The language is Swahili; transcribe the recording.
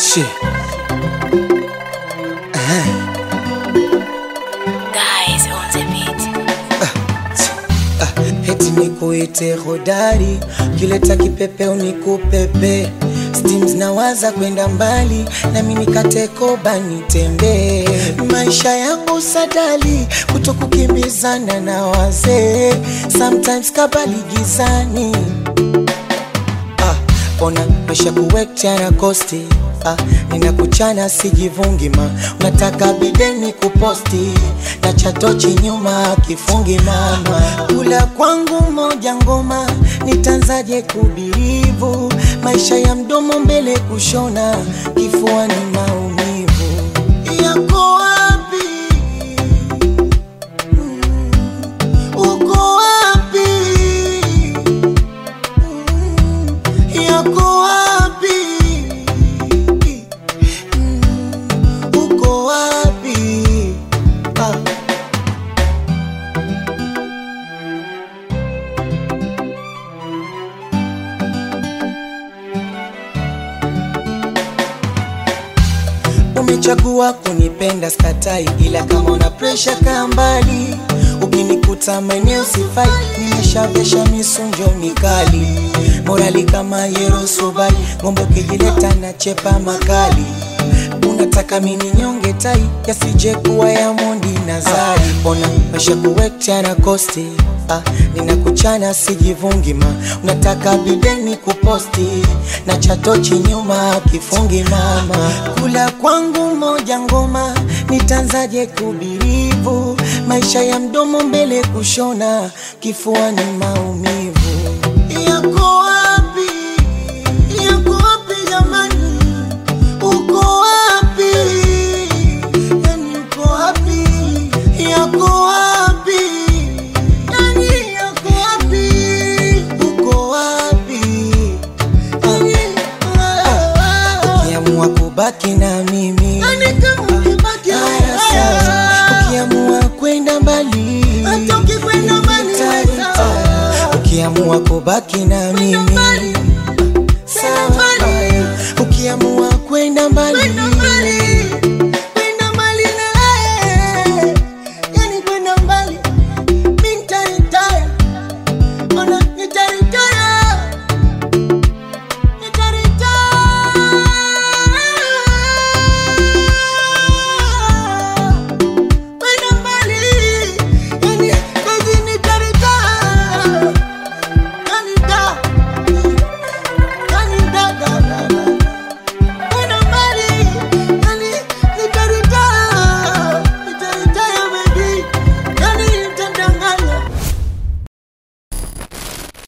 Shit. Guys on the beat. Heti nikuite hodari, kileta kipepeo nikupepe. Steams nawaza kwenda mbali, na mimi katekoba nitembee. Maisha yangu sadali, kuto kukimbizana na wazee. Sometimes kabali gizani ah, ona mesha kuwekcha na kosti ah, ninakuchana sijivungi ma unataka bideni kuposti na chatochi nyuma kifungi mama kula kwangu moja ngoma nitanzaje kubirivu maisha ya mdomo mbele kushona kifuani maumivu yako wapi Mm, uko wapi yako wapi? Mm, Uko wapi? Ah. Umechagua kunipenda skatai, ila kama una presha kaa mbali. Ukinikuta maeneo sifai, nimeshavesha misunjo mikali, morali kama Yerosubai, ngombe ukijileta na chepa makali. Unataka mini nyonge tai, yasije kuwa ya Mondi na Zari. Ona maisha kuwekcha na kosti Ah, ninakuchana sijivungi ma unataka bideni kuposti na chatochi nyuma kifungi mama kula kwangu moja ngoma nitanzaje kubirivu maisha ya mdomo mbele kushona kifuani maumivu yako wapi yako wapi jamani uko wapi yani uko wapi yako wapi yani yako wapi uko wapi ukiamua kubaki na mimi haya sawa. ukiamua kwenda mbali Hata ukikwenda mbali, nita- sawa. ukiamua kubaki na mimi